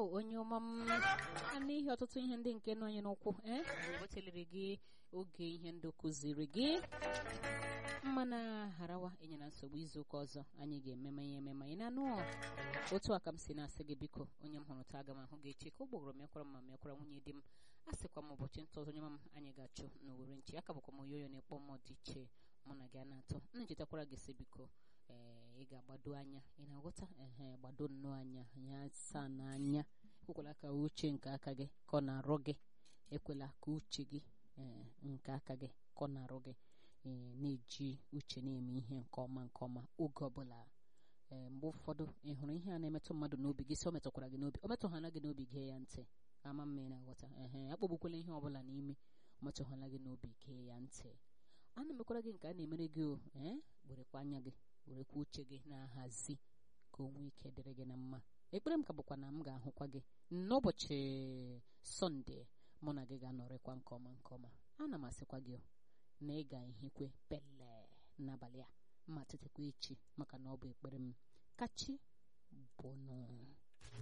onye ọma m n'ihi ọtụtụ ihe ndị nke nọ anyị n'ụkwụ ee anyị wetaliri gị oge ihe ndụ kụziri gị mmana harawa enyela nsogbu izu ụka ọzọ anyị ga-ememe ya ememe anyị na-anụ otu a ka m si na-asị gị biko onye m hụrụ taa aga m ahụ gị echi ka ọ gbọgọrọ mekwara ma mekwara nwunye di m a sịkwa m ụbọchị ntọ ọzọ onye m anyị ga-achụ n'owere nchi aka bụkwa m oyoyo na-ekpọ mmụọ dị iche mụ na gị a na-atọ m chetakwara gị sị biko ee ị ga-agbado anya ị na-aghọta ehe gbado nnọọ anya ya saa n'anya ekwela ka uche nke aka gị ka ọ na-arụ gị ekwela ka uche gị ee nke aka gị ka ọ na-arụ gị ee na-eji uche na-eme ihe nke ọma nke ọma oge ọbụla ee mgbe ụfọdụ ị hụrụ ihe a na-emetụ mmadụ n'obi gị si o metụkwara gị n'obi o metụghana gị n'obi gee ya ntị ama mma ị na-aghọta ehe akpọgbukwala ihe ọbụla n'ime o metụghana gị n'obi gee ya ntị a na-emekwara gị nke a na-emere gị o ee werekwa anya gị werekwa uche gị na-ahazi ka o nwee ike dịrị gị na mma ekpere m ka bụkwa na m ga-ahụkwa gị n'ụbọchị sọnde mụ na gị ga-anọrịkwa nke ọma nke ọma ana m asịkwa gị na ị ga-ehikwe pele n'abalị a ma tetekwa echi maka na ọ bụ ekpere m kachi bụnụ